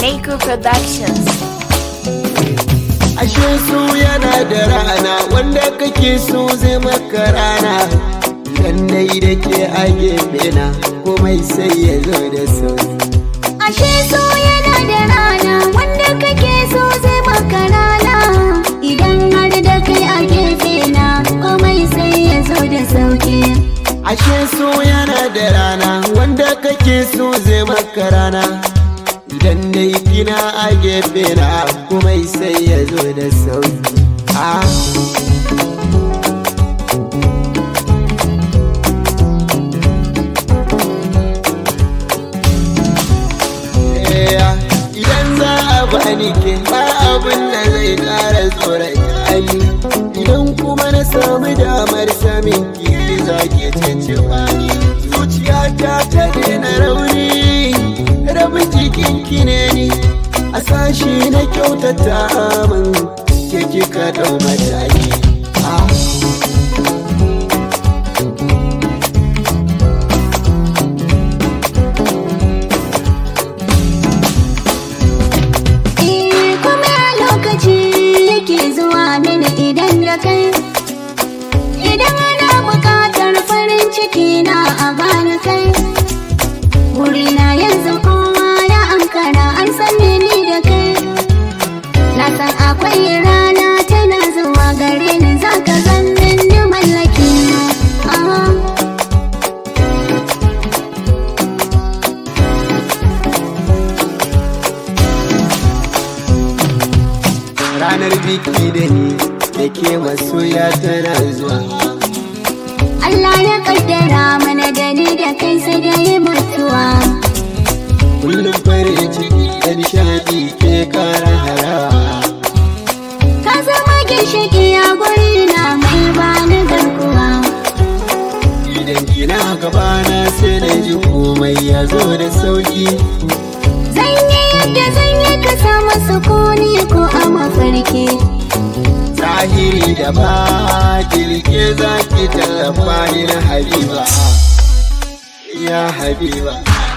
Keiko Productions. Ashe su yana da rana wanda kake so zai maka rana Idan dai da ke a gefe na komai sai ya zo da sauki Ashe so yana da rana wanda kake so zai maka rana idan har da kai a gefe na komai sai ya zo da sauki. Ashe so yana da rana wanda kake so zai maka rana Idan dai kina a gefe na komai sai ya zo da sauki Ah. Idan za a bani ke ba abin da zai kara tsoron hali Idan kuma na samu damar samin ki za ki cece bani Zuciyata ta daina rauni rabin jikin ki ne ni A sashi na kyautata min ke kika dau mataki Ah. Eh kuma lokaci yake zuwa mini idan da kai. Idan ana buƙatar farin ciki na a bani kai. Wurina yanzu kowa ya ankara an san ni da kai. Na san akwai rana tana zuwa gare ni za ka zannin ni mallaki na. Ah. Ranar biki da ni da ke masoya tana zuwa Allah ya kaddara mana da ni da kai sai da yi mutuwa. Kullum farin ciki da nishadi ke kara harawa Ka zama ginshiki a guri na mai bani garkuwa. Idan kina gabana sai na ji komai ya zo da sauki Zan yi yadda zan yi ka samu sukuni ko a mafarki. Zahiri da ba kirke za ki tallafa ni na Habiba Ya Habiba